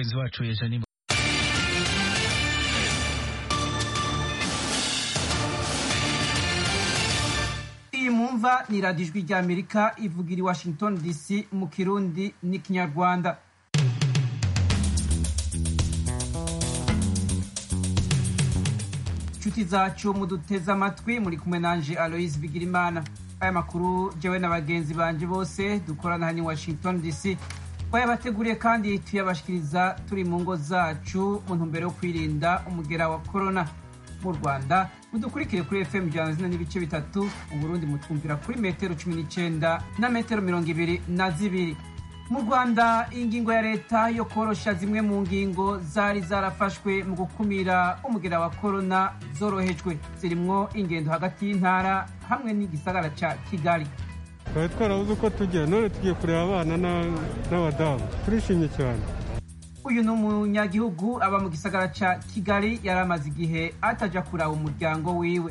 Mpenzi wa tuweza nyimbo. iyi mwumva ni radiyo ijwi ry'amerika ivugira i washington dc mu kirundi n'ikinyarwanda inshuti zacu muduteze amatwi muri kumwe nanje aloise bigirimana aya makuru jewe na bagenzi banje bose dukorana hano i washington dc twayabateguriye kandi tuyabashikiriza turi mu ngo zacu mu ntumbero yo kwirinda umugera wa korona mu rwanda mudukurikire kuri fm ijana zina n'ibice bitatu mu burundi mutwumvira kuri metero cumi n'icyenda na metero mirongo ibiri na zibiri mu rwanda ingingo ya leta yo korosha zimwe mu ngingo zari zarafashwe mu gukumira umugera wa korona zorohejwe zirimwo ingendo hagati y'intara hamwe n'igisagara ca kigali twari twarabuze uko tujya none tugiye kureba abana na- n'abadamu turishimye cyane uyu ni umunyagihugu aba mu gisagara ca kigali yari amaze igihe ataja kuraba umuryango wiwe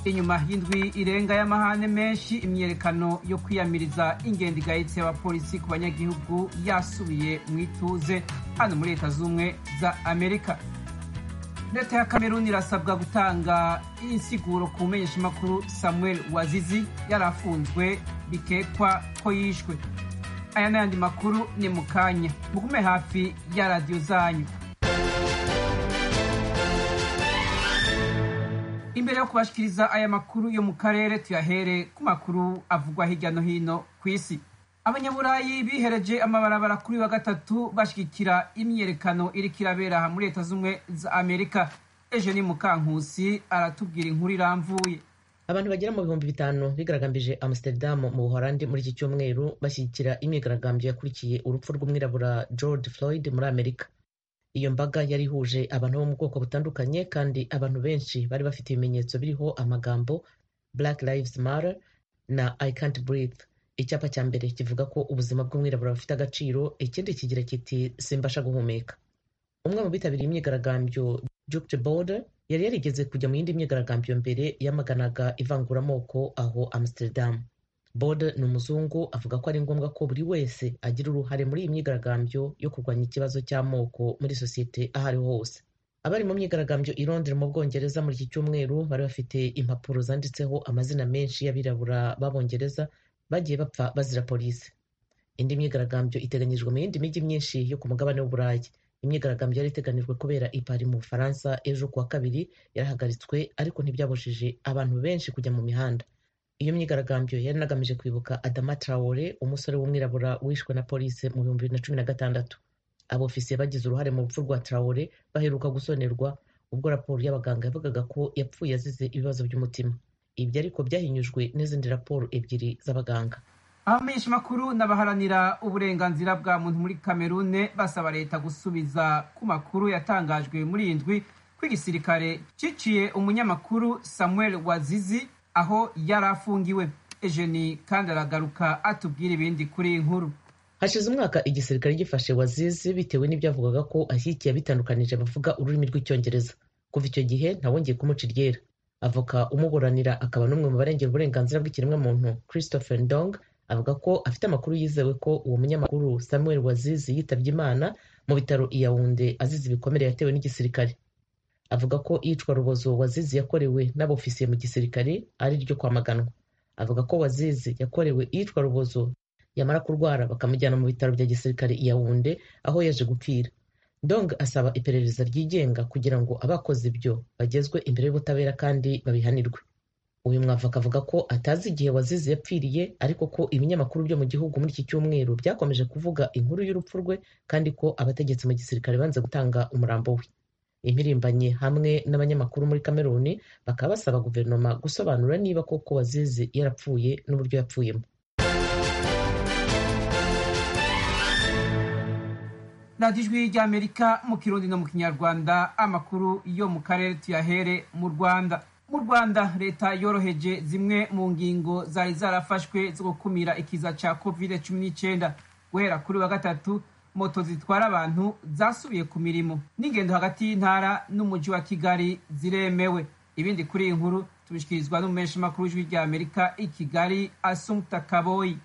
inyuma y'indwi irenga y'amahane menshi imyiyerekano yo kwiyamiriza ingendo igayitse y'abapolisi ku banyagihugu yasubiye mu ituze hano muri leta z'ubumwe za amerika leta ya kameruni irasabwa gutanga insiguro ku menyeshamakuru samuel wazizi yari afunzwe bikekwa ko yishwe aya n'ayandi makuru ni mu kanya mugume hafi ya radiyo zanyu imbere yo kubashikiriza aya makuru yo mu karere tuyahere ku makuru avugwa hirya no hino ku isi abanyaburayi bihereje amabarabara kuri wa gatatu bashigikira imyiyerekano iriko irabera aha muri leta z'ubumwe za amerika eugenie mukankusi aratubwira inkuru iramvuye abantu bagera mu bihumbi bitanu bigaragambije amsterdam mu buholandi muri iki cyumweru bashyigikira imyigaragambyo yakurikiye urupfu rw'umwirabura george floyd muri amerika iyo mbaga yari ihuje abantu bo mu bwoko butandukanye kandi abantu benshi bari bafite ibimenyetso biriho amagambo black lives matter na i can't breathe icyapa cya mbere kivuga ko ubuzima bw'umwirabura bufite agaciro ikindi kigira kiti simbasha guhumeka umwe mu bitabiriye imyigaragambyo jukte border yari yarigeze kujya mu yindi myigaragambyo mbere yamaganaga ivanguramoko aho amsterdam border ni umuzungu avuga ko ari ngombwa ko buri wese agira uruhare muri iyi myigaragambyo yo kurwanya ikibazo cy'amoko muri sosiyete aho ariho hose abari mu myigaragambyo i Londres mu bwongereza muri iki cyumweru bari bafite impapuro zanditseho amazina menshi y'abirabura b'abongereza bagiye bapfa bazira polisi indi myigaragambyo iteganyijwe mu yindi mijyi myinshi yo ku mugabane w'uburayi imyigaragambyo yari iteganijwe kubera i Paris mu bufaransa ejo kuwa kabiri yarahagaritswe ariko ntibyabujije abantu benshi kujya mu mihanda iyo myigaragambyo yari inagamije kwibuka adama traore umusore w'umwirabura wishwe na polisi mu bihumbi bibiri na cumi na gatandatu abofisiye bagize uruhare mu rupfu rwa traore baheruka gusonerwa ubwo raporo y'abaganga yavugaga ko yapfuye azize ibibazo by'umutima ibyo ariko byahinyujwe n'izindi raporo ebyiri z'abaganga abamenyeshamakuru n'abaharanira uburenganzira bwa muntu muri kamerune basaba leta gusubiza ku makuru yatangajwe muri iyi ndwi ko igisirikare ciciye umunyamakuru samuel wazizi aho yari afungiwe ejeni kandi aragaruka atubwira ibindi kuri iyi nkuru hashize umwaka igisirikare gifashe wazizi bitewe n'ibyavugaga ko ashyigikiye abitandukanije bavuga ururimi rw'icyongereza kuva icyo gihe ntawongeye kumuca iryera avoka umuburanira akaba n'umwe mu barengera uburenganzira bw'ikiremwamuntu christopher ndong avuga ko afite amakuru yizewe ko uwo munyamakuru samuel wazizi yitabye imana mu bitaro i yawunde azize ibikomere yatewe n'igisirikare avuga ko iyicwa rubozo wazizi yakorewe n'abofisiye mu gisirikare ari ryo kwamaganwa avuga ko wazizi yakorewe iyicwa rubozo yamara kurwara bakamujyana mu bitaro bya gisirikare i Yaounde aho yaje gupfira Dong asaba iperereza ryigenga kugira ngo abakoze ibyo bagezwe imbere y'ubutabera kandi babihanirwe uyu mwavoka avuga ko atazi igihe wazize yapfiriye ariko ko ibinyamakuru byo mu gihugu muri iki cyumweru byakomeje kuvuga inkuru y'urupfu rwe kandi ko abategetsi mu gisirikare banze gutanga umurambo we impirimbanyi hamwe n'abanyamakuru muri kameruni bakaba basaba guverinoma gusobanura niba koko wazize yarapfuye n'uburyo yapfuyemo radiyo ijwi ry'amerika mu kirundi no mu kinyarwanda amakuru yo mu karere tuyahere mu rwanda mu rwanda leta yoroheje zimwe mu ngingo zari zarafashwe zo gukumira ikiza cya covid cumi n'icyenda guhera kuri wa gatatu moto zitwara abantu zasubiye ku mirimo n'ingendo hagati y'intara n'umujyi wa kigali ziremewe ibindi kuri iyi nkuru tubishyikirizwa n'umumenyeshamakuru w'ijwi ry'amerika i kigali asumuta kaboyi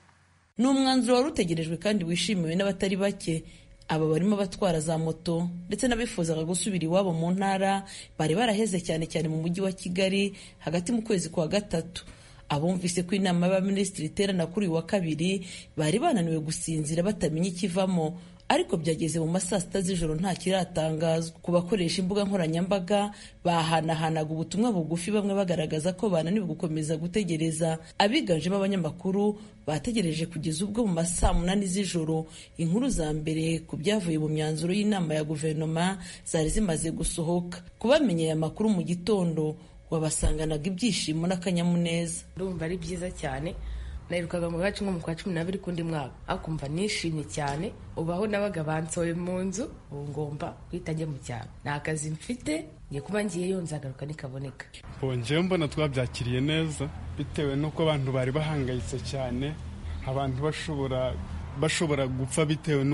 ni umwanzuro wari utegerejwe kandi wishimiwe n'abatari bake aba barimo abatwara za moto ndetse n'abifuzaga gusubira iwabo mu ntara bari baraheze cyane cyane mu mujyi wa kigali hagati mu kwezi kwa gatatu abumvise ko inama y'abaminisitiri iterana kuri uyu wa kabiri bari bananiwe gusinzira batamenya ikivamo ariko byageze mu ma saa sita z'ijoro nta kiratangazwa ku bakoresha imbuga nkoranyambaga bahanahanaga ubutumwa bugufi bamwe bagaragaza ko bananiwe gukomeza gutegereza abiganjemo abanyamakuru bategereje kugeza ubwo mu ma saa munani z'ijoro inkuru za mbere ku byavuye mu myanzuro y'inama ya guverinoma zari zimaze gusohoka kubamenyeye amakuru mu gitondo wabasanganaga ibyishimo n'akanyamuneza ndumva ari byiza cyane naherukaga mu gace nko mu kwa cumi n'abiri k'undi mwaka akumva nishimye cyane ubaho nabaga bansoye mu nzu ubu ngomba guhita njya mu cyaro nta kazi mfite ngiye kuba ngiyeyo nzagaruka nikaboneka bongewe mbona twabyakiriye neza bitewe n'uko abantu bari bahangayitse cyane abantu bashobora bashobora gupfa bitewe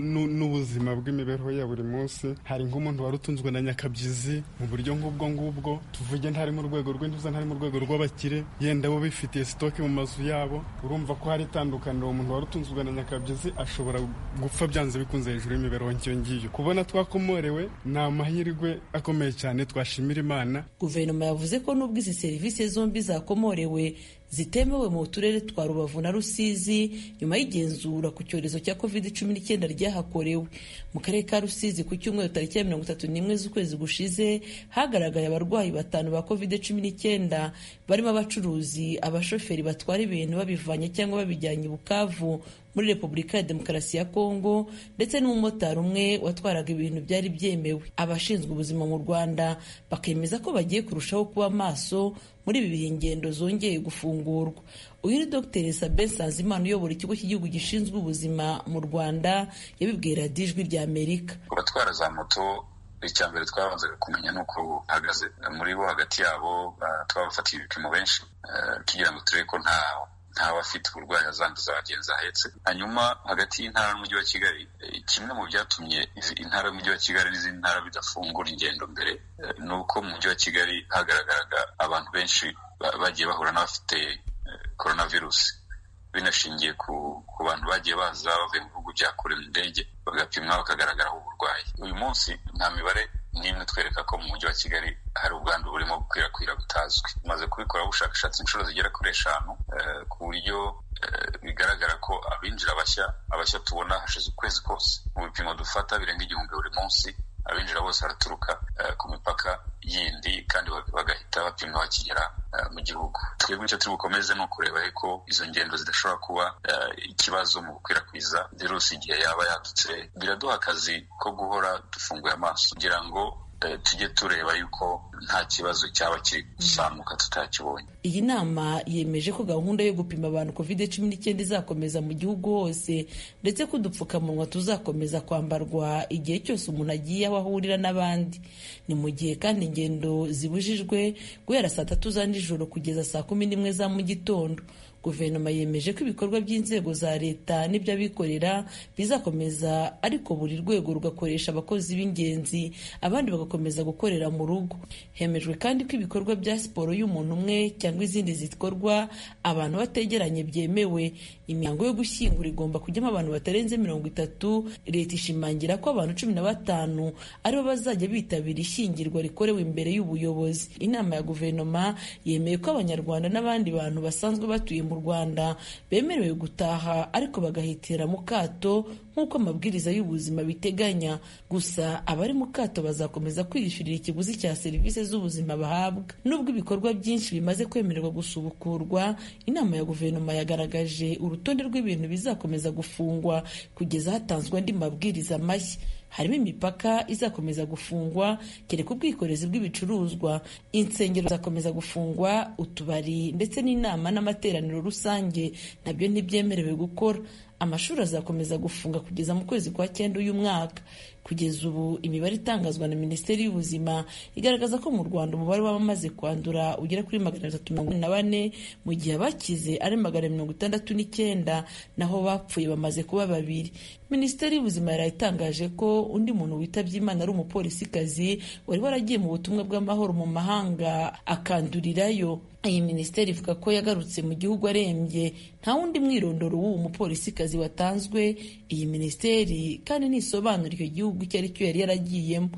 n'ubuzima bw'imibereho ya buri munsi hari nk'umuntu wari utunzwe na nyakabyizi mu buryo nk'ubwo ngubwo tuvuge ntari mu rwego rw'intuza ntari mu rwego rw'abakire yenda bo bifitiye sitoke mu mazu yabo urumva ko hari itandukaniro umuntu wari utunzwe na nyakabyizi ashobora gupfa byanze bikunze hejuru y'imibereho nk'iyo ngiyo kubona twakomorewe ni amahirwe akomeye cyane twashimira imana guverinoma yavuze ko nubwo izi serivisi zombi zakomorewe zitemewe mu turere twa rubavu na rusizi nyuma y'igenzura ku cyorezo cya covid cumi n'icyenda ryahakorewe mu karere ka rusizi ku cyumweru tariki ya mirongo itatu n'imwe z'ukwezi gushize hagaragaye abarwayi batanu ba covid cumi n'icyenda barimo abacuruzi abashoferi batwara ibintu babivanye cyangwa babijyanye i bukavu muri repubulika ya demokarasi ya kongo ndetse n'umumotari umwe watwaraga ibintu byari byemewe abashinzwe ubuzima mu rwanda bakemeza ko bagiye kurushaho kuba maso muri ibi bihe ingendo zongeye gufungurwa uyu ni dr sabe sanzimana uyobora ikigo cy'igihugu gishinzwe ubuzima mu rwanda yabibwiye radiyo ijwi rya amerika abatwara za moto icya mbere twabanzaga kumenya ni uko bahagaze muri bo hagati yabo twabafatiye ibipimo benshi tugira ngo turebe ko nta ntawe afite uburwayi azanduza bagenzi ahetse hanyuma hagati y'intara n'umujyi wa kigali kimwe mu byatumye intara y'umujyi wa kigali n'izindi ntara bidafungura ingendo mbere ni uko mu mujyi wa kigali hagaragaraga abantu benshi bagiye bahura n'abafite coronavirusi binashingiye ku bantu bagiye baza bavuye mu bihugu bya kure mu ndege bagapimwa bakagaragaraho uburwayi uyu munsi nta mibare n'imwe twereka ko mu mujyi wa kigali hari ubwandu burimo gukwirakwira butazwi tumaze kubikoraho ubushakashatsi inshuro zigera kuri eshanu ku buryo bigaragara ko abinjira bashya abashya tubona hashize ukwezi kose mu bipimo dufata birenga igihumbi buri munsi abinjira bose baraturuka ku mipaka yindi kandi bagahita bapimwa bakigera mu gihugu twebwe icyo turi bukomeze ni ukureba ko izo ngendo zidashobora kuba ikibazo mu gukwirakwiza virusi igihe yaba yadutse biraduha akazi ko guhora dufunguye amaso kugira ngo tujye tureba yuko nta kibazo cyaba kiri gusamuka tutakibonye iyi nama yemeje ko gahunda yo gupima abantu covid cumi n'icyenda izakomeza mu gihugu hose ndetse ko udupfukamunwa tuzakomeza kwambarwa igihe cyose umuntu agiye aho ahurira n'abandi ni mu gihe kandi ingendo zibujijwe guhera saa tatu za nijoro kugeza saa kumi n'imwe za mu gitondo guverinoma yemeje ko ibikorwa by'inzego za leta n'iby'abikorera bizakomeza ariko buri rwego rugakoresha abakozi b'ingenzi abandi bagakomeza gukorera mu rugo hemejwe kandi ko ibikorwa bya siporo y'umuntu umwe cyangwa izindi zikorwa abantu bategeranye byemewe imihango yo gushyingura igomba kujyamo abantu batarenze mirongo itatu leta ishimangira ko abantu cumi na batanu aribo bazajya bitabira ishyingirwa rikorewe imbere y'ubuyobozi inama ya guverinoma yemeye ko abanyarwanda n'abandi bantu basanzwe batuye mu rwanda bemerewe gutaha ariko bagahitira mu kato nk'uko amabwiriza y'ubuzima biteganya gusa abari mu kato bazakomeza kwiyishyurira ikiguzi cya serivisi z'ubuzima bahabwa nubwo ibikorwa byinshi bimaze kwemererwa gusubukurwa inama ya guverinoma yagaragaje urutonde rw'ibintu bizakomeza gufungwa kugeza hatanzwe andi mabwiriza mashya harimo imipaka izakomeza gufungwa kereka ubwikorezi bw'ibicuruzwa insengero zizakomeza gufungwa utubari ndetse n'inama n'amateraniro rusange nabyo ntibyemerewe gukora amashuri azakomeza gufunga kugeza mu kwezi kwa cyenda uyu mwaka kugeza ubu imibare itangazwa na minisiteri y'ubuzima igaragaza ko mu rwanda umubare w'abamaze kwandura ugera kuri magana atatu mirongo na bane mu gihe abakize ari magana mirongo itandatu n'icyenda naho bapfuye bamaze kuba babiri minisiteri y'ubuzima yari itangaje ko undi muntu witabye imana ari umupolisikazi wari waragiye mu butumwa bw'amahoro mu mahanga akandurirayo iyi minisiteri ivuga ko yagarutse mu gihugu arembye nta wundi mwirondoro w'uwo mupolisikazi watanzwe iyi minisiteri kandi ntisobanura icyo gihugu icyo ari cyo yari yaragiyemo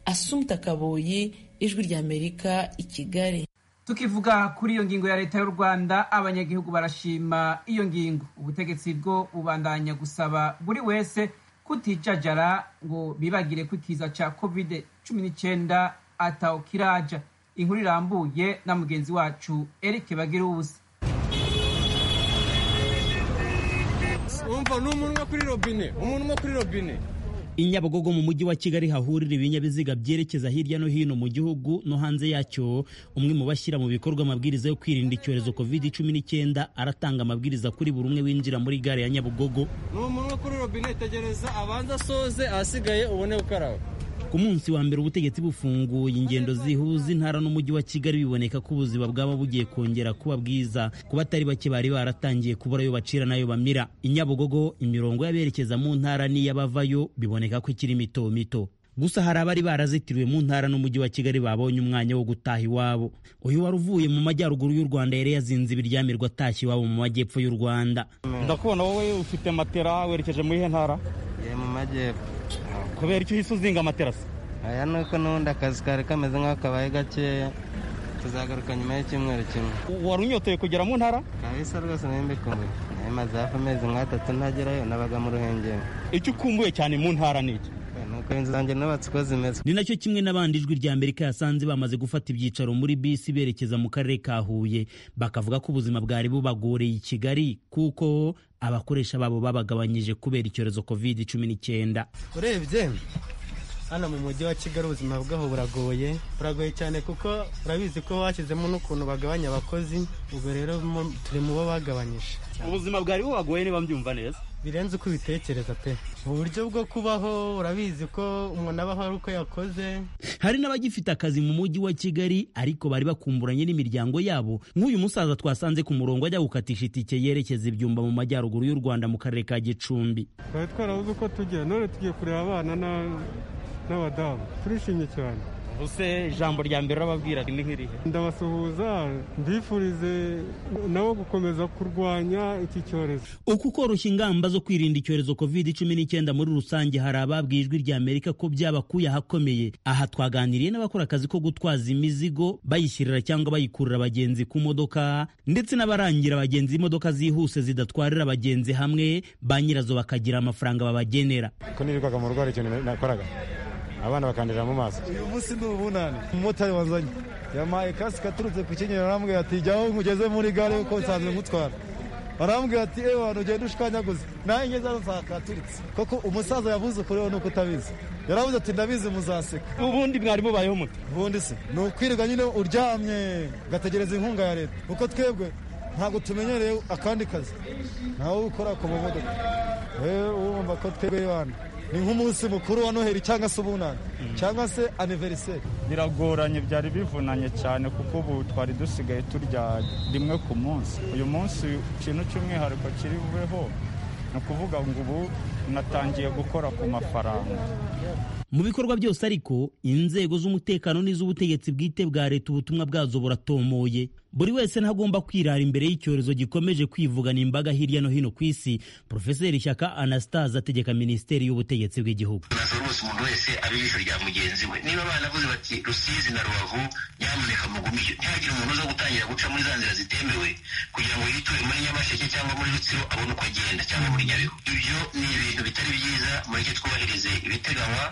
asumta kaboyi ijwi ry'amerika i kigali tukivuga kuri iyo ngingo ya leta y'u rwanda abanyagihugu barashima iyo ngingo ubutegetsi bwo bubandanya gusaba buri wese kutijajara ngo bibagire ko ikiza cya covid cumi n'icyenda atawukiraja inkuru irambuye na mugenzi wacu Eric Bagirubusa umva ni umuntu kuri robine umuntu umwe kuri robine i Nyabugogo mu mujyi wa Kigali hahurira ibinyabiziga byerekeza hirya no hino mu gihugu no hanze yacyo umwe mu bashyira mu bikorwa amabwiriza yo kwirinda icyorezo covid cumi n'icyenda aratanga amabwiriza kuri buri umwe winjira muri gare ya Nyabugogo ni umuntu kuri robine tegereza abanza asoze ahasigaye ubone gukaraba ku munsi wa mbere ubutegetsi bufunguye ingendo zihuza intara n'umujyi wa kigali biboneka ko ubuzima bwaba bugiye kongera kuba bwiza ku batari bake bari baratangiye kubura ayo bacira n'ayo bamira inyabugogo imirongo y'aberekeza mu ntara n'iy'abavayo biboneka ko ikiri mito mito gusa hari abari barazitiriwe mu ntara n'umujyi wa kigali babonye umwanya wo gutaha iwabo uyu wari uvuye mu majyaruguru y'u rwanda yari yazinze ibiryamirwa atashye iwabo mu majyepfo y'u rwanda ndakubona wowe ufite matera werekeje muri he ntara mu majyepfo kubera icyo uhise uzinga amaterasi aya ni uko n'ubundi akazi kari kameze nk'akabaye gakeya tuzagaruka nyuma y'icyumweru kimwe wari unyotoye kugera mu ntara kabisa rwose nayo mbikumbuye nayo maze hafi amezi nk'atatu ntagerayo nabaga mu ruhengeri icyo ukumbuye cyane mu ntara ni iki nuko inzu zanjye nubatse uko zimeze ni nacyo kimwe n'abandi ijwi rya amerika yasanze bamaze gufata ibyicaro muri bisi berekeza mu karere ka huye bakavuga ko ubuzima bwari bubagoreye i kigali kuko abakoresha babo babagabanyije kubera icyorezo covid cumi n'icyenda urebye hano mu mujyi wa kigali ubuzima bwaho buragoye buragoye cyane kuko urabizi ko bashyizemo n'ukuntu bagabanya abakozi ubwo rero turi mu bo bagabanyije ubuzima bwari bubagoye niba mbyumva neza birenze uko ubitekereza pe uburyo bwo kubaho urabizi ko umuntu abaho ari uko yakoze hari n'abagifite akazi mu mujyi wa kigali ariko bari bakumburanye n'imiryango yabo nk'uyu musaza twasanze ku murongo ajya gukatisha itike yerekeza ibyumba mu majyaruguru y'u rwanda mu karere ka gicumbi twari twarabuze uko tujya none tugiye kureba abana n'abadamu turishimye cyane ubuse ijambo rya mbere urababwira ni nk'irihe ndabasuhuza mbifurize nabo gukomeza kurwanya iki cyorezo uku koroshya ingamba zo kwirinda icyorezo covid cumi n'icyenda muri rusange hari ababwiye ijwi rya amerika ko byabakuye ahakomeye aha twaganiriye n'abakora akazi ko gutwaza imizigo bayishyirira cyangwa bayikurura abagenzi ku modoka ndetse n'abarangira abagenzi imodoka zihuse zidatwarira abagenzi hamwe ba nyirazo bakagira amafaranga babagenera ko nirirwaga mu rwara ikintu nakoraga abana bakandira mu maso uyu munsi ni ubunani umumotari wanzanye yamaye kasike aturutse ku kinyinya arambwira ati jyaho nkugeze muri gare kuko nsanzwe ngutwara arambwira ati ewe wantu ugenda ushikanyaguze nawe ngeze hano nsakaturitse koko umusaza yavuze ukuri we nuko utabizi yaravuze ati ndabizi muzaseka ubundi mwari mubayeho mute ubundi se ni ukwirirwa nyine uryamye ugategereza inkunga ya leta kuko twebwe ntabwo tumenyereye akandi kazi ntawe ukora ku mamodoka rero urumva ko twebwe y'abantu ni nk'umunsi mukuru wa noheli cyangwa se ubunani cyangwa se aniveriseri biragoranye byari bivunanye cyane kuko ubu twari dusigaye turya rimwe ku munsi uyu munsi ikintu cy'umwihariko kiri bubeho ni ukuvuga ngo ubu natangiye gukora ku mafaranga mu bikorwa byose ariko inzego z'umutekano n'iz'ubutegetsi bwite bwa leta ubutumwa bwazo buratomoye buri wese ntagomba kwirara imbere y'icyorezo gikomeje kwivugana imbaga hirya no hino ku isi porofeseri shyaka anastase ategeka minisiteri y'ubutegetsi bw'igihugu buri wese abe ijisho rya mugenzi we niba banavuze bati rusizi na rubavu nyamuneka mugumiye ntihagire umuntu uza gutangira guca muri za nzira zitemewe kugira ngo yituye muri nyamasheke cyangwa muri rutsiro abone uko agenda cyangwa muri nyabihu ibyo ni ibintu bitari byiza mureke twubahirize ibiteganywa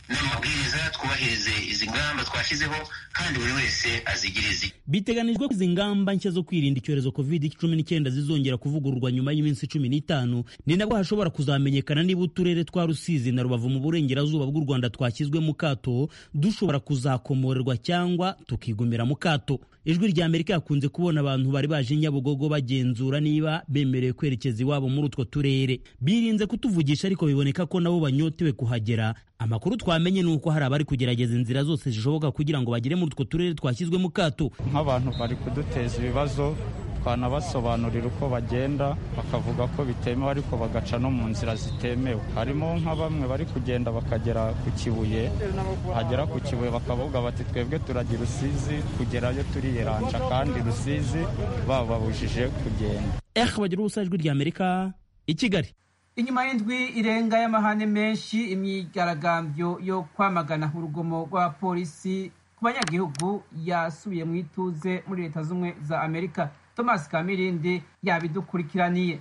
n'amabwiriza twubahirize izi ngamba twashyizeho kandi buri wese azigirize biteganijwe ko izi ngamba nshya zo kwirinda icyorezo covid cumi n'icyenda zizongera kuvugururwa nyuma y'iminsi cumi n'itanu ni nabwo hashobora kuzamenyekana niba uturere twa rusizi na rubavu mu burengerazuba bw'u rwanda twashyizwe mu kato dushobora kuzakomorerwa cyangwa tukigumira mu kato ijwi rya amerika yakunze kubona abantu bari baje nyabugogo bagenzura niba bemerewe kwerekeza iwabo muri utwo turere birinze kutuvugisha ariko biboneka ko nabo banyotewe kuhagera amakuru twamenye ni uko hari abari kugerageza inzira zose zishoboka kugira ngo bagere muri utwo turere twashyizwe mu kato nk'abantu bari kuduteza ibibazo tukanabasobanurira uko bagenda bakavuga ko bitemewe ariko bagaca no mu nzira zitemewe harimo nka bamwe bari kugenda bakagera ku kibuye bagera ku kibuye bakavuga bati twebwe turajya i rusizi kugerayo turiyeranja kandi rusizi bababujije kugenda ehe bagira ubusa ijwi rya amerika i kigali inyuma y'indwi irenga y'amahane menshi imyigaragambyo yo kwamagana urugomo rw'abapolisi ku banyagihugu yasubiye mu ituze muri leta z'ubumwe za amerika thomas kamirindi yabidukurikiraniye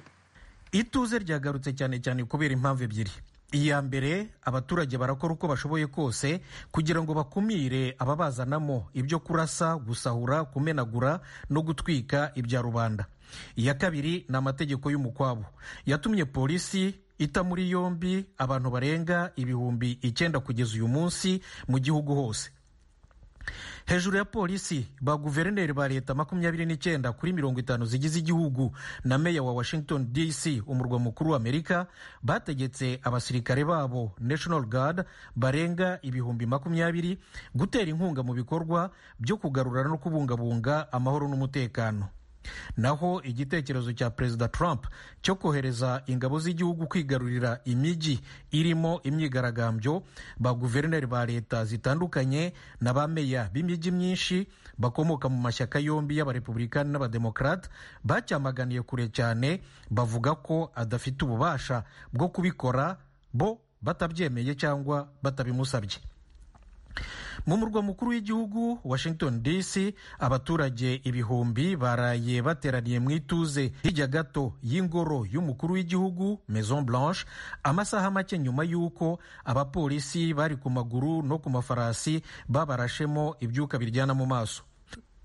ituze ryagarutse cyane cyane kubera impamvu ebyiri iya mbere abaturage barakora uko bashoboye kose kugira ngo bakumire ababazanamo ibyo kurasa gusahura kumenagura no gutwika ibya rubanda iya kabiri ni amategeko y'umukwabo yatumye polisi ita muri yombi abantu barenga ibihumbi icyenda kugeza uyu munsi mu gihugu hose hejuru ya polisi ba guverineri ba leta makumyabiri n'icyenda kuri mirongo itanu zigize igihugu na meya wa washington dc umurwa mukuru wa amerika bategetse abasirikare babo national guard barenga ibihumbi makumyabiri gutera inkunga mu bikorwa byo kugarura no kubungabunga amahoro n'umutekano naho igitekerezo cya perezida trump cyo kohereza ingabo z'igihugu kwigarurira imijyi irimo imyigaragambyo ba guverineri ba leta zitandukanye na ba meya b'imijyi myinshi bakomoka mu mashyaka yombi y'abarepublikani n'abademokarate bacyamaganiye kure cyane bavuga ko adafite ububasha bwo kubikora bo batabyemeye cyangwa batabimusabye mu murwa mukuru w'igihugu washington dc abaturage ibihumbi baraye bateraniye mu ituze hirya gato y'ingoro y'umukuru w'igihugu maison blanche amasaha make nyuma y'uko abapolisi bari ku maguru no ku mafarasi babarashemo ibyuka biryana mu maso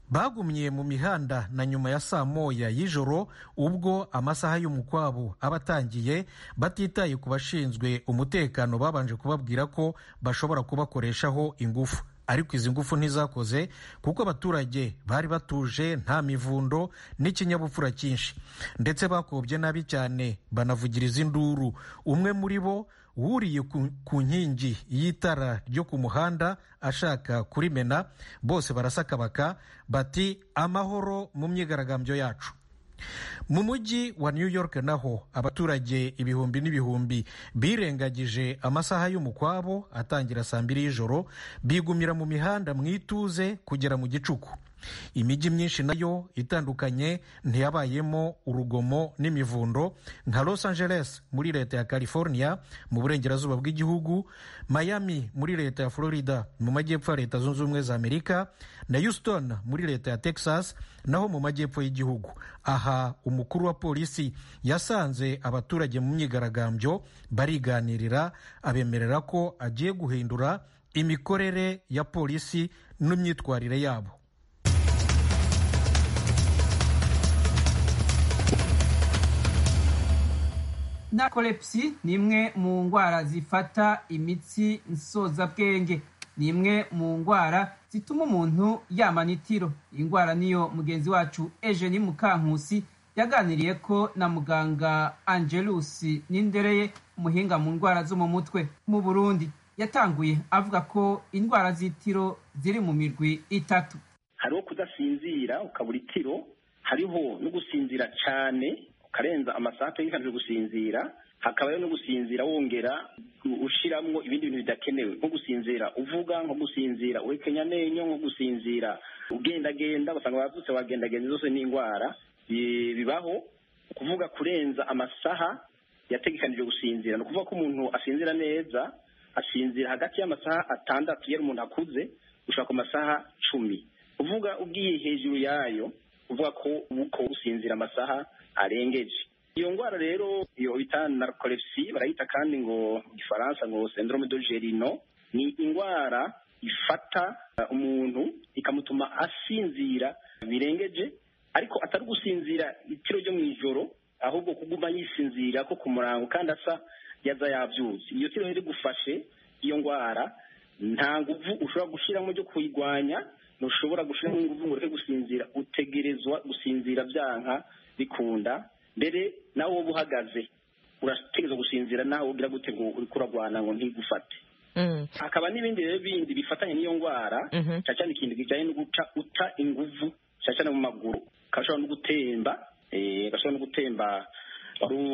bagumye mu mihanda na nyuma ya saa moya y'ijoro ubwo amasaha y'umukwabo aba atangiye batitaye ku bashinzwe umutekano babanje kubabwira ko bashobora kubakoreshaho ingufu ariko izi ngufu ntizakoze kuko abaturage bari batuje nta mivundo n'ikinyabupfura cyinshi ndetse bakobye nabi cyane banavugiriza induru umwe muri bo wuriye ku nkingi y'itara ryo ku muhanda ashaka kurimena bose barasakabaka bati amahoro mu myigaragambyo yacu mu mujyi wa new york naho abaturage ibihumbi n'ibihumbi birengagije amasaha y'umukwabo atangira saa mbiri y'ijoro bigumira mu mihanda mu ituze kugera mu gicuku imijyi myinshi nayo itandukanye ntiyabayemo urugomo n'imivundo nka los angeles muri leta ya california mu burengerazuba bw'igihugu miami muri leta ya florida mu majyepfo ya leta zunze ubumwe za amerika na houston muri leta ya texas naho mu majyepfo y'igihugu aha umukuru wa polisi yasanze abaturage mu myigaragambyo bariganirira abemerera ko agiye guhindura imikorere ya polisi n'imyitwarire yabo narcolepsy ni imwe mu ndwara zifata imitsi nsozabwenge ni imwe mu ndwara zituma umuntu yamana itiro iyi ndwara niyo mugenzi wacu ejeni mukankusi yaganiriye ko na muganga angelusi n'indereye umuhinga mu ndwara zo mu mutwe mu burundi yatanguye avuga ko indwara z'itiro ziri mu mirwi itatu hariho kudasinzira ukabura itiro hariho no gusinzira cyane ukarenza amasaha yikajije gusinzira hakabayo no gusinzira wongera ushyiramo ibindi bintu bidakenewe nko gusinzira uvuga nko gusinzira uhekenya amenyo nko gusinzira ugendagenda ugasanga wazutse wagendagenda zose ni indwara bibaho kuvuga kurenza amasaha yategekanije gusinzira ni ukuvuga ko umuntu asinzira neza asinzira hagati y'amasaha atandatu iyo umuntu akuze ushobora ku masaha cumi uvuga ubwiye hejuru yayo uvuga ko uko gusinzira amasaha arengeje iyo ndwara rero iyo bita narcolepsy barayita kandi ngo mu gifaransa ngo syndrome de gerino ni indwara ifata umuntu ikamutuma asinzira birengeje ariko atari gusinzira itiro ryo mu ijoro ahubwo kuguma yisinzira ko ku murango kandi asa yaza yabyutse iyo tiro rero igufashe iyo ndwara nta nguvu ushobora gushyiramo ryo kuyirwanya ntushobora gushyiramo ingufu ngo ureke gusinzira utegerezwa gusinzira byanka bikunda mbere nawe wowe uhagaze urategereza gusinzira nawe ugira gute ngo uri kuragwana ngo ntigufate hakaba n'ibindi rero bindi bifatanye n'iyo ndwara cyane cyane ikintu kijyanye no guca uta inguvu cyane cyane mu maguru gashobora no gutemba eh, gashobora no gutemba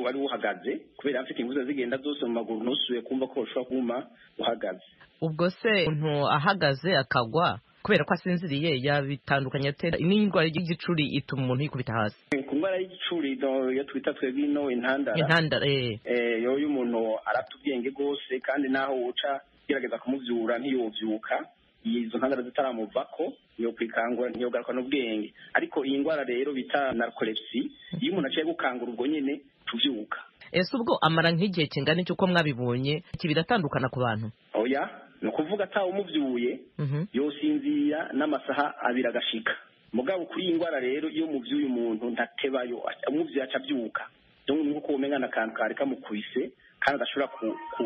wari uhagaze kubera afite inguza zigenda zose mu maguru ntusubiye kumva ko ushobora kuma uhagaze ubwo se umuntu ahagaze akagwa kubera ko asinziriye yabitandukanye ate n'indwara y'igicuri ituma umuntu yikubita hasi ku ndwara y'igicuri no, iyo twita twebwe ino intandara intandara eh eh, yo iyo umuntu arata ubwenge rwose kandi naho uca gerageza kumubyura ntiyobyuka izo ntandara zitaramuvako yo kwikangura ntiyogarukana ubwenge ariko iyi ndwara rero bita narcolepsy iyo umuntu aciye gukangura ubwo nyine tubyuka ese ubwo amara nk'igihe kingana iki uko mwabibonye iki biratandukana ku bantu oya ni ukuvuga atawe umubyuye Mhm. yosinzira n'amasaha abiri agashika mugabo kuri iyi ndwara rero iyo mubyuye umuntu ntatebayo aca- umuvyuye aca abyuka rero ni uko umenya ni akantu kari kamukubise kandi adashobora ku, ku,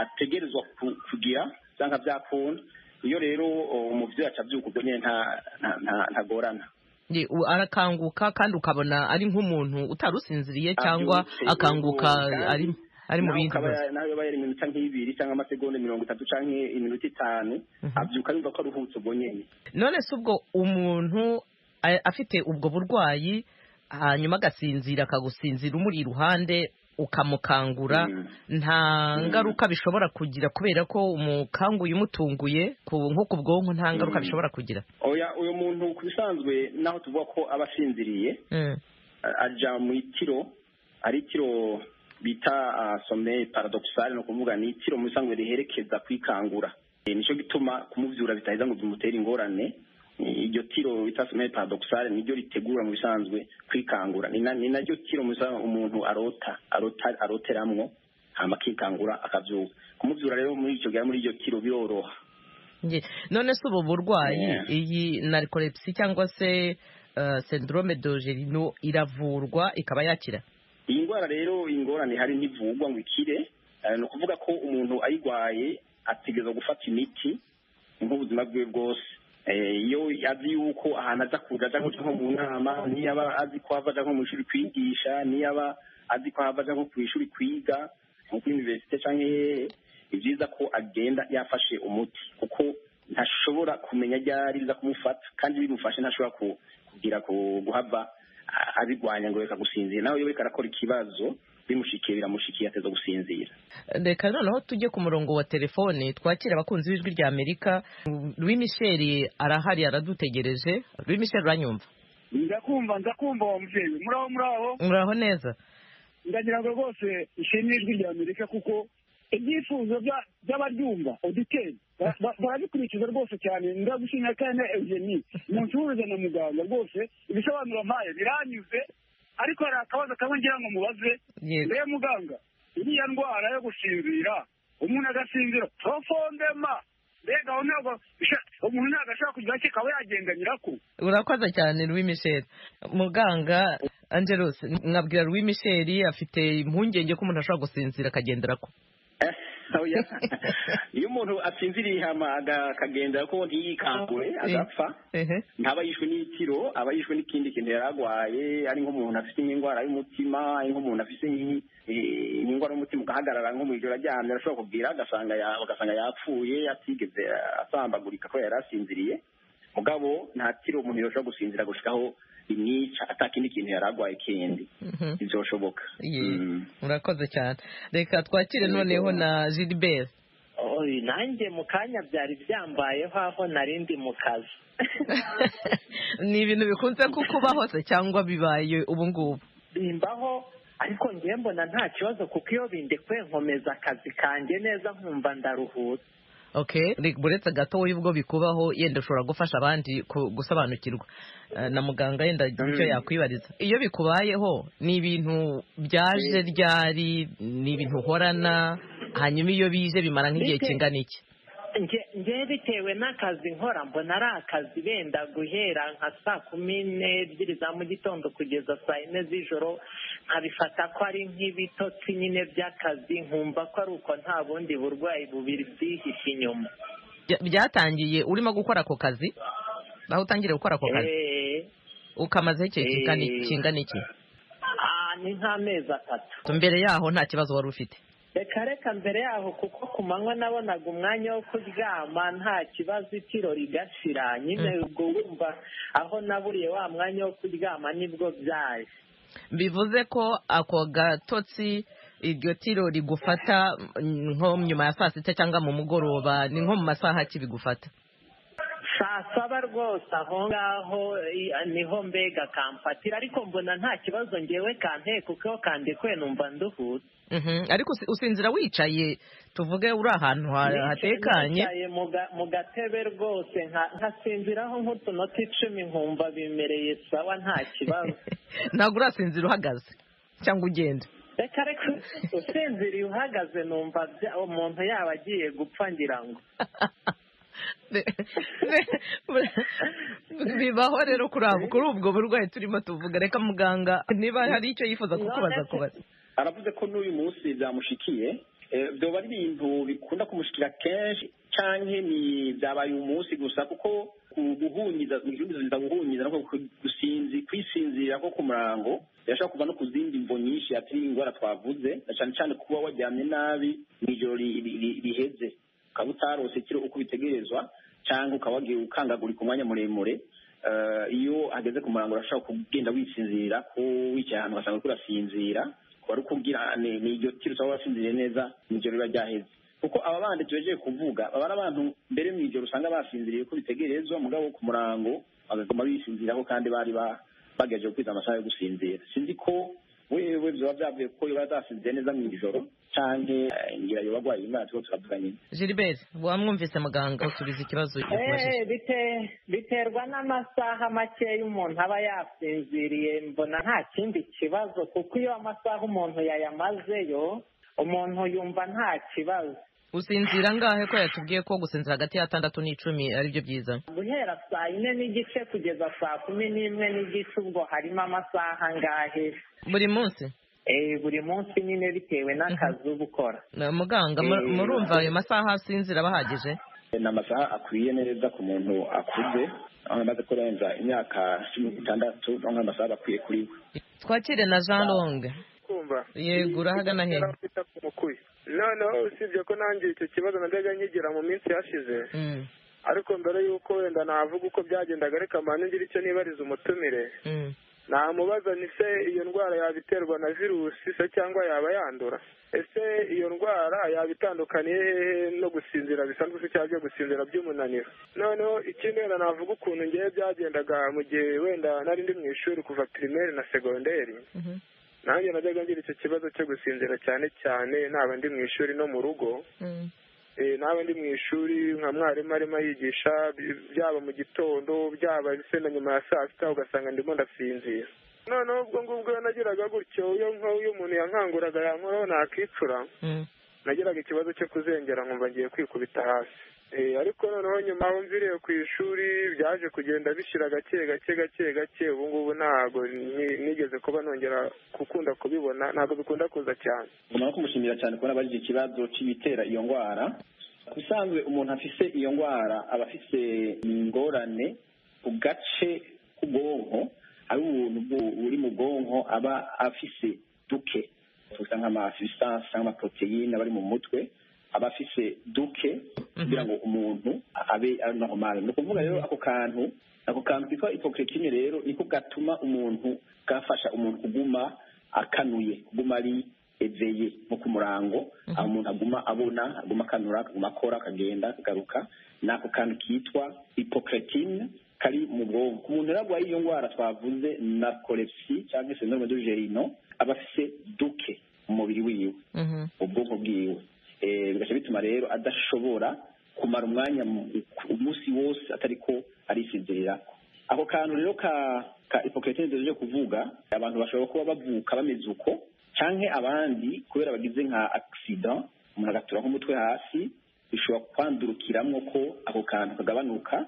ategerezwa ku, kugira cyangwa byakunda iyo rero uh, umuvyeyi aca abyuka ubwo nyine nta- nta- nta- ntagorana Ye, u- arakanguka kandi ukabona ari nk'umuntu utari usinziriye cyangwa Abyutse, akanguka kandi ari ari mu nawe bindi ukaba bibazo ya- nawe yaba yari iminota nk'ibiri cyangwa amasegonda mirongo itatu canke iminota itanu abyuka yumva ko aruhutse ubwo nyene none se ubwo umuntu a- afite ubwo burwayi hanyuma agasinzira akagusinzira umuri iruhande ukamukangura nta ngaruka bishobora kugira kubera ko umukanguye umutunguye ku- nko ku bwonko nta ngaruka Mm. bishobora kugira oya uyu muntu ku bisanzwe naho tuvuga ko aba asinziriye Mm. a- aja mu itiro ari itiro bita ah, sommeil paradoxal ni ukuvuga ni itiro mu bisanzwe riherekeza kwikangura Eh, nico gituma kumuvyura bitaheza ngo bimutere ingorane Eh, iryo tiro bita sommeil paradoxal niryo ritegura mu bisanzwe kwikangura ni na- ni naryo tiro mu bisanzwe umuntu arota arota aroteramwo hama akikangura akavyuka kumuvyura rero muri ico gihe muri iryo tiro biroroha Nge- none se ubu burwayi Yeah. iyi narcolepsy cyangwa se uh, syndrome dogerino iravurwa ikaba yakira iyi ndwara rero ingorane hari ntivugwa ngo ikire Eh, ni ukuvuga ko umuntu ayirwaye ategereza gufata imiti nk'ubuzima bwe bwose Eh, iyo azi yuko ahantu aza kuja aja nko nko mu nama niyaba azi ko hava aja nko mu ishuri kwigisha niyaba azi ko hava aja nko ku ishuri kwiga nko kuri universite canke hehe ni byiza ko agenda yafashe umuti kuko ntashobora kumenya ryari biza kumufata kandi bimufashe ntashobora ku- kugira ku- guhava a- abigwanya ngo reka gusinzira nawe iyo ariko arakora ikibazo bimushikiye biramushikiye ateza gusinzira reka noneho tujye ku murongo wa telefone twakira abakunzi b'ijwi rya amerika louis michel arahari aradutegereje louis michel uranyumva ndakumva ndakumva wa mubyeyi muraho muraho muraho neza ndagira ngo rwose ishimwe ijwi rya amerika kuko ibyifuzo bya- by'abaryumva oditeri barabikurikiza rwose cyane ndagushimira kandi na eugenie umuntu uhuza na muganga rwose ibisobanuro mpaye biranyuze ariko hari akabazo kamwe ngira ngo mubaze Yego. rero muganga iriya ndwara yo gusinzira umuntu agasinzira profondema mbega aho ntabwo bisha- umuntu ntabwo ashobora kugira icyo akaba yagendanyira ko urakoze cyane louis michel muganga angelos mwabwira louis michel afite impungenge ko umuntu ashobora gusinzira akagendera ko Oya. iyo umuntu asinziriye hama aga- akagendera ko ntiyikangure agapfa ehe ntaba yishwe n'itiro aba yishwe n'ikindi kintu yari arwaye ari nk'umuntu afite nk'indwara y'umutima ari nk'umuntu afite nk'i- eh, nk'indwara y'umutima ugahagarara nko mu ijoro aryamye arashobora kubwira agasanga ya- bagasanga yapfuye atigeze asambagurika ko yari asinziriye mugabo nta tiro umuntu yoshobora gusinzira gushikaho imwica atakindi kintu yari arwaye kindi Mhm. bizoshoboka Ye, murakoze cyane reka twakire noneho na gilbert oyi nanjye mu kanya byari byambayeho aho nari ndi mu kazi ni ibintu bikunze kukuba hose cyangwa bibaye ubu ngubu bimbaho ariko ngiye mbona nta kibazo kuko iyo bindekuye nkomeza akazi kanjye neza nkumva ndaruhutse okay Reka uretse gatoya ubwo bikubaho yenda ushobora gufasha abandi ku- gusobanukirwa Eh, na muganga yenda icyo yakwibariza iyo bikubayeho ni ibintu byaje ryari ni ibintu uhorana hanyuma iyo bije bimara nk'igihe Bite- kingana iki nge nge bitewe n'akazi nkora mbona ari akazi benda guhera nka saa kumi n'ebyiri za mu gitondo kugeza saa yine z'ijoro nkabifata ko ari nk'ibitotsi nyine by'akazi nkumva ko ari uko nta bundi burwayi bubiri byihishe inyuma Bya- byatangiye urimo gukora ako kazi aho utangiriye gukora ako kazi Eh, ukamazeho igihe Eh. kingana iki- kingana iki ah, ni nk'amezi atatu mbere yaho nta kibazo wari ufite reka reka mbere yaho kuko ku manywa nabonaga umwanya wo kuryama nta kibazo itiro rigashira nyine ubwo wumva aho naburiye wa mwanya wo kuryama nibwo byaje bivuze ko ako gatotsi iryo tiro rigufata nko nyuma ya saa sita cyangwa mu mugoroba ni nko mu masaha ki bigufata saa saba rwose aho ngaho i- niho mbega kamfatira ariko mbona nta kibazo ngewe kanteye kuko kandikwe numva nduhutse Mhm, ariko usi- usinzira wicaye tuvuge uri ahantu ha- hatekanye Nicaye mu ga- mu gatebe rwose nka- nkasinziraho nk'utunota icumi nkumva bimereye sawa nta kibazo ntabwo urasinzira uhagaze cyangwa ugenda reka reka usinziriye uhagaze numva bya- umuntu yaba agiye gupfa ngira ngo bibaho rero kuri abo kuri ubwo burwayi turimo tuvuga reka muganga niba hari icyo yifuza kukubaza kubaza aravuze ko n'uyu munsi byamushikiye Eh, byoba ari ibintu bikunda kumushikira kenshi canke ni byabaye umunsi gusa kuko ku- guhunyiza guhunyiza guhunyiza no ku- gusinzi kwisinzira ko ku murango birashobora kuva no ku zindi mvo nyinshi atari indwara twavuze na cane cane kuba waryamye nabi mw'ijoro ri- ri- ri- riheze ukaba utarose ikiro uko bitegerezwa cyangwa ukaba wagiye ukangagurika umwanya muremure Eh, iyo ageze ku murango urashobora kugenda wisinzira ko wicaye ahantu ugasanga uriko urasinzira wari ukubwira ni ni iryo tiro usaba wasinziriye neza mu ijoro riba ryaheze kuko aba bandi tubejeje kuvuga baba ari abantu mbere mu ijoro usanga basinziriye ko bitegerezwa mugabo ku murango bagaguma bisinziraho kandi bari ba- bagerageje gukwiza amasaha yo gusinzira sinzi ko wewe byaba byavuye kuko iyo bazasinziriye neza mu ijoro cyangwa ngira iyo barwaye indwara turiko turavuga nyine gilibert wamwumvise muganga usubiza ikibazo yakubajije Eh, bite- biterwa n'amasaha makeya umuntu aba yasinziriye mbona nta kindi kibazo kuko iyo amasaha umuntu yayamazeyo umuntu yumva nta kibazo usinzira angahe ko yatubwiye ko gusinzira hagati y'atandatu n'icumi aribyo byiza guhera saa yine n'igice kugeza saa kumi n'imwe n'igice ubwo harimo amasaha angahe buri munsi Eh, buri munsi nyine bitewe n'akazi uba ukora Na- muganga mu- Eh, murumva ayo masaha asinzira aba ahagije ni amasaha akwiye neza ku muntu akuze aho amaze kurenza imyaka cumi n'itandatu no amasaha bakwiye kuri we twakire na jean longue kumva yego urahagana hehe noneho usibye ko nanjye icyo kibazo najyaga nkigira mu minsi yashize Mm, ariko mbere y'uko wenda navuga uko byagendaga reka mbanze ngire icyo nibariza umutumire mm. namubaza ni se iyo ndwara yabiterwa na virusi se cyangwa yaba yandura ese iyo ndwara yaba itandukaniye hehe no gusinzira bisanzwe se cyangwa byo gusinzira by'umunaniro noneho ikindi wenda navuga ukuntu ngewe byagendaga mu gihe wenda nari ndi mu ishuri kuva pirimeri na segonderi Mhm. nanjye najyaga ngira icyo kibazo cyo gusinzira cyane cyane naba ndi mu ishuri no mu rugo Mm. Eh, naba ndi mu ishuri nka mwarimu arimo yigisha byaba mu gitondo byaba se na nyuma ya saa sita ugasanga ndimo ndasinzira noneho ubwo ngubwo iyo nagiraga gutyo iyo nka- iyo umuntu yankanguraga yankoraho nakicura nagiraga ikibazo cyo kuzengera nkumva ngiye kwikubita hasi Eh, ariko noneho nyuma aho mviriye ku ishuri byaje kugenda bishira gake gake gake gake ubu ngubu ntago ni- nigeze kuba nongera gukunda kubibona ntabwo bikunda kuza cyane ngomba no kumushimira cyane kubona abajije ikibazo cy'ibitera iyo ndwara ku bisanzwe umuntu afise iyo ndwara aba afise ingorane ku gace k'ubwonko ari ubuntu bu- buri mu bwonko aba afise duke tuvuga nk'amasubisansi cyangwa amaproteine aba ari mu mutwe aba afise duke kugira ngo umuntu abe ari naho mari ni ukuvuga rero ako kantu ako kantu kitwa ipokretine rero niko gatuma umuntu gafasha umuntu kuguma akanuye kuguma ari eveye nko ku murango aho umuntu aguma abona aguma akanura akaguma akora akagenda akagaruka ni ako kantu kitwa ipokretine kari mu bwonko ku muntu rero arwaye iyo ndwara twavuze narcolepsy cyangwa syndrome de gerino aba afise duke mu mubiri wiwe Mhm. ubwonko bwiwe Eh, bigaca bituma rero adashobora kumara umwanya mu- umunsi wose atari ko arisinzirira ako kantu rero ka ka ipokretine duhejeje kuvuga abantu bashobora kuba bavuka bameze uko canke abandi kubera bagize nka accident umuntu agatura nk'umutwe hasi bishobora kwandurukiramwo ko ako kantu kagabanuka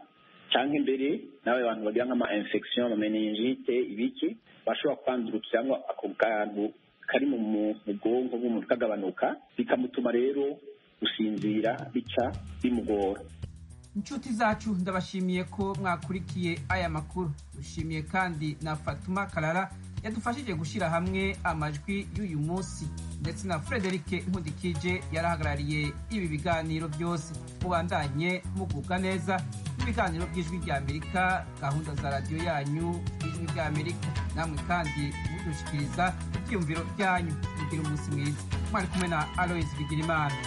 canke mbere n'abo bantu bagira nk'ama infection ama meningite ibiki bashobora kwandurukiramwo ako kantu kari mu mu- mu bwonko bw'umuntu kagabanuka bikamutuma rero gusinzira bica bimugora inshuti zacu ndabashimiye ko mwakurikiye aya makuru dushimiye kandi na fatuma karara yadufashije gushyira hamwe amajwi y'uyu munsi ndetse na frederic nkudikije yarahagarariye ibi biganiro byose mubandanye mugubwa neza n'ibiganiro by'ijwi ry'amerika gahunda za radiyo yanyu y'ijwi ry'amerika namwe kandi mudushyikiriza ibyiyumviro byanyu mugira umunsi mwiza mwari kumwe na aloyizi bigira imana